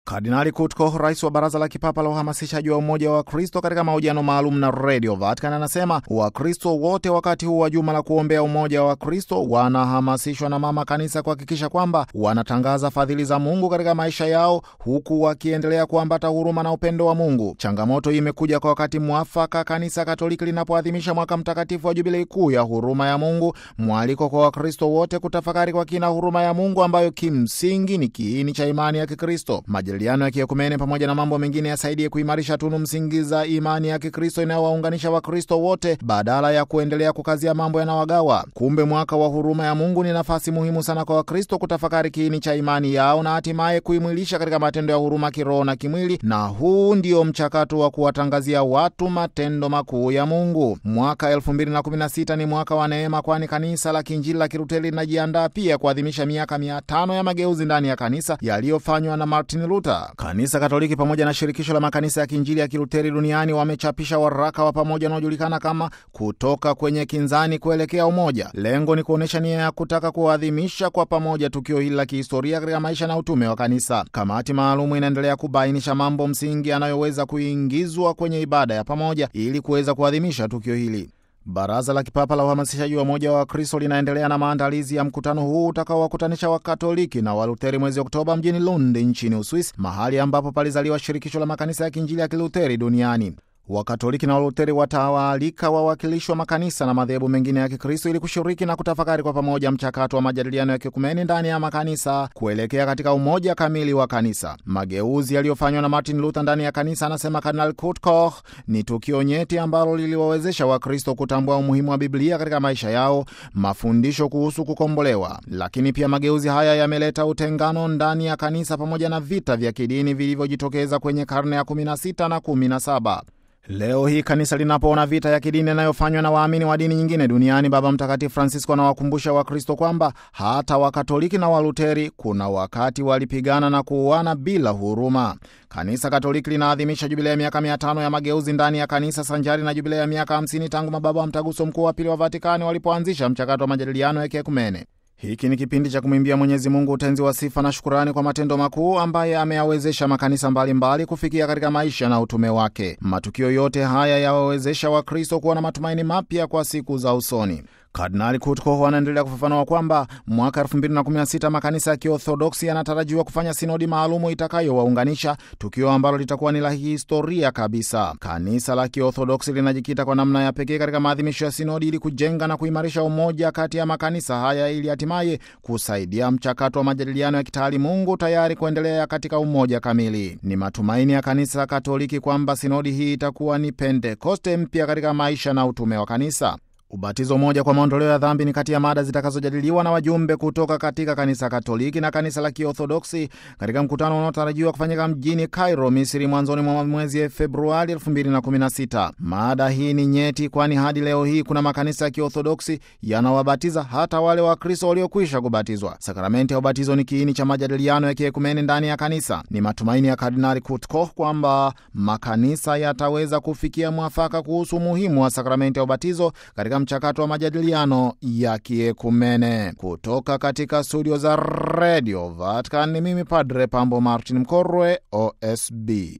Kardinali Kutko, rais wa Baraza la Kipapa la Uhamasishaji wa Umoja wa Kristo, katika mahojiano maalum na Radio Vatican anasema Wakristo wote wakati huu wa juma la kuombea umoja wa Kristo wanahamasishwa na Mama Kanisa kuhakikisha kwamba wanatangaza fadhili za Mungu katika maisha yao, huku wakiendelea kuambata huruma na upendo wa Mungu. Changamoto hii imekuja kwa wakati mwafaka, Kanisa Katoliki linapoadhimisha mwaka mtakatifu wa Jubilei kuu ya huruma ya Mungu, mwaliko kwa Wakristo wote kutafakari kwa kina huruma ya Mungu ambayo kimsingi ni kiini cha imani ya Kikristo. Majadiliano ya kiekumene pamoja na mambo mengine yasaidie kuimarisha tunu msingi za imani ya Kikristo inayowaunganisha Wakristo wote badala ya kuendelea kukazia mambo yanawagawa. Kumbe mwaka wa huruma ya Mungu ni nafasi muhimu sana kwa Wakristo kutafakari kiini cha imani yao na hatimaye kuimwilisha katika matendo ya huruma kiroho na kimwili, na huu ndio mchakato wa kuwatangazia watu matendo makuu ya Mungu. Mwaka 2016 ni mwaka wa neema, kwani kanisa la Kiinjili la Kiluteri linajiandaa pia kuadhimisha miaka mia tano ya mageuzi ndani ya kanisa yaliyofanywa na Martin Luther. Kanisa Katoliki pamoja na shirikisho la makanisa ya Kiinjili ya Kiluteri duniani wamechapisha waraka wa pamoja unaojulikana kama kutoka kwenye kinzani kuelekea umoja. Lengo ni kuonyesha nia ya kutaka kuadhimisha kwa pamoja tukio hili la kihistoria katika maisha na utume wa kanisa. Kamati maalumu inaendelea kubainisha mambo msingi yanayoweza kuingizwa kwenye ibada ya pamoja ili kuweza kuadhimisha tukio hili. Baraza la Kipapa la Uhamasishaji wa Umoja wa Kristo linaendelea na maandalizi ya mkutano huu utakaowakutanisha Wakatoliki na Walutheri mwezi Oktoba mjini Lund nchini Uswisi, mahali ambapo palizaliwa shirikisho la makanisa ya Kiinjili ya Kilutheri duniani. Wakatoliki na Walutheri watawaalika wawakilishi wa makanisa na madhehebu mengine ya Kikristo ili kushiriki na kutafakari kwa pamoja mchakato wa majadiliano ya kikumeni ndani ya makanisa kuelekea katika umoja kamili wa kanisa. Mageuzi yaliyofanywa na Martin Luther ndani ya kanisa, anasema Kardinal Kurt Koch, ni tukio nyeti ambalo liliwawezesha Wakristo kutambua umuhimu wa Biblia katika maisha yao, mafundisho kuhusu kukombolewa. Lakini pia mageuzi haya yameleta utengano ndani ya kanisa pamoja na vita vya kidini vilivyojitokeza kwenye karne ya 16 na 17. Leo hii kanisa linapoona vita ya kidini inayofanywa na waamini wa dini nyingine duniani, Baba Mtakatifu Francisco anawakumbusha Wakristo kwamba hata Wakatoliki na Waluteri kuna wakati walipigana na kuuana bila huruma. Kanisa Katoliki linaadhimisha jubilei ya miaka mia tano ya mageuzi ndani ya kanisa sanjari na jubilei ya miaka hamsini tangu mababa wa Mtaguso Mkuu wa Pili wa Vatikani walipoanzisha mchakato wa majadiliano ya kiekumene. Hiki ni kipindi cha kumwimbia Mwenyezi Mungu utenzi wa sifa na shukurani kwa matendo makuu ambaye ameyawezesha makanisa mbalimbali mbali kufikia katika maisha na utume wake. Matukio yote haya yawawezesha Wakristo kuwa na matumaini mapya kwa siku za usoni. Kardinali Kutko anaendelea kufafanua kwamba mwaka 2016 makanisa ya Kiorthodoksi yanatarajiwa kufanya sinodi maalumu itakayowaunganisha, tukio ambalo litakuwa ni la historia kabisa. Kanisa la Kiorthodoksi linajikita kwa namna ya pekee katika maadhimisho ya sinodi ili kujenga na kuimarisha umoja kati ya makanisa haya ili hatimaye kusaidia mchakato wa majadiliano ya kitaalimungu tayari kuendelea katika umoja kamili. Ni matumaini ya kanisa Katoliki kwamba sinodi hii itakuwa ni Pentekoste mpya katika maisha na utume wa kanisa. Ubatizo mmoja kwa maondoleo ya dhambi ni kati ya mada zitakazojadiliwa na wajumbe kutoka katika kanisa Katoliki na kanisa la Kiorthodoksi katika mkutano unaotarajiwa kufanyika mjini Cairo, Misri, mwanzoni mwa mwezi Februari 2016. Mada hii ni nyeti, kwani hadi leo hii kuna makanisa ya Kiorthodoksi yanawabatiza hata wale Wakristo waliokwisha kubatizwa. Sakramenti ya ubatizo ni kiini cha majadiliano ya kiekumene ndani ya kanisa. Ni matumaini ya Kardinali Kurt Koch kwamba makanisa yataweza kufikia mwafaka kuhusu umuhimu wa sakramenti ya ubatizo katika mchakato wa majadiliano ya kiekumene. Kutoka katika studio za Radio Vatican ni mimi Padre Pambo Martin Mkorwe, OSB.